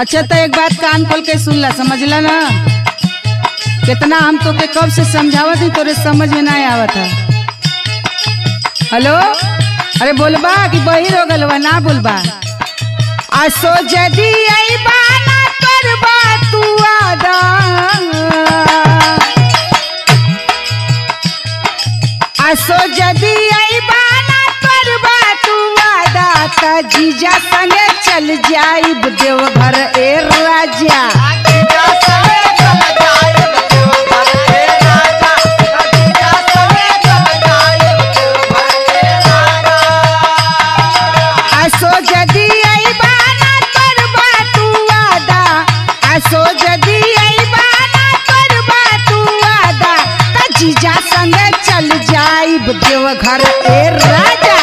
अच्छा तो एक बात कान खोल के सुन ला समझला ना कितना हम तो के कब से समझावत ही तोरे समझ में ना आवत है हेलो अरे बोलबा कि बहिर हो गलवा ना बोलबा आसो जदी अइबा ना करबा तू आदा आसो जदी अइबा ना करबा तू आदा त जीजा संगे चल जाइब देवघर ए राजा आसो जदी अइबा ना करबा तू आदा आसो जदी अइबा ना करबा तू आदा त जीजा संगे चल जाइब देवघर ए राजा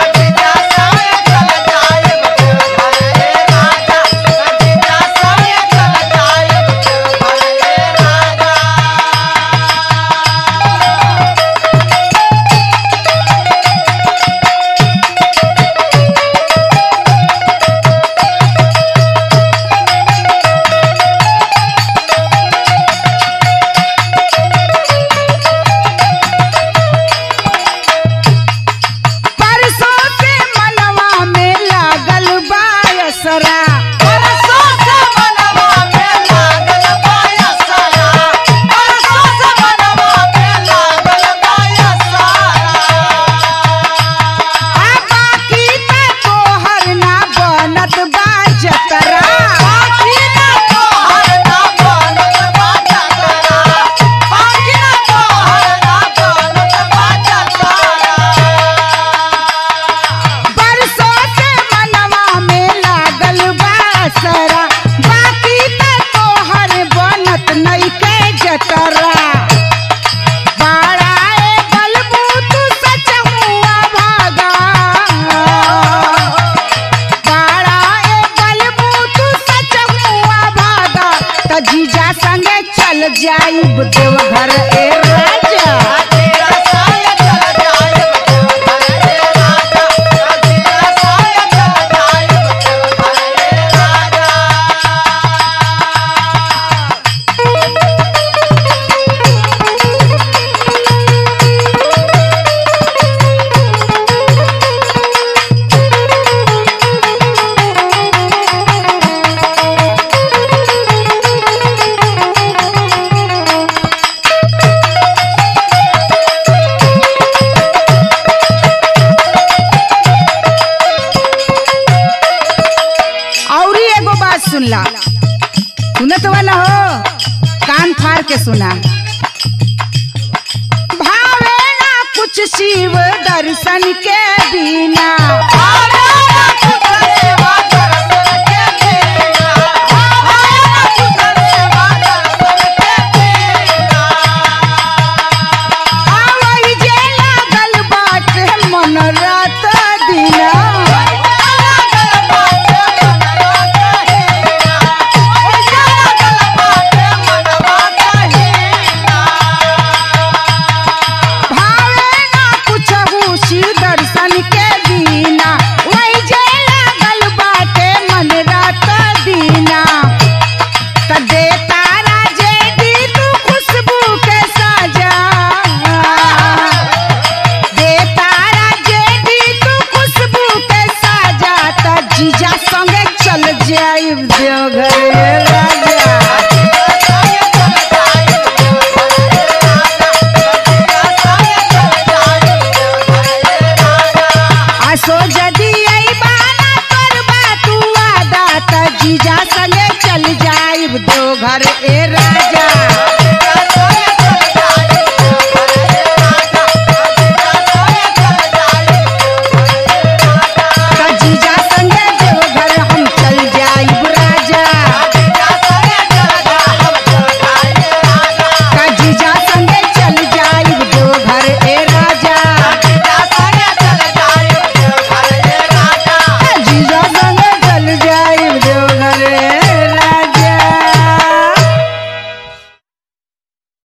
परसों से मनवा में लागल बायसरा आ बाकी त तोहर ना बनत बा जतरा परसों से मनवा में लागल बासरा बाकी त तोहर बनत नइखे जतरा बाड़ाए बलबू तू सच हुआ भागा बाड़ाए बलबू तू सच हुआ भागा त जीजा संगे चल जाइब देवघर ए राजा औरी एगो बात सुनला सुनत वाला हो कान फाड़ के सुना भावे ना कुछ शिव दर्शन के बिना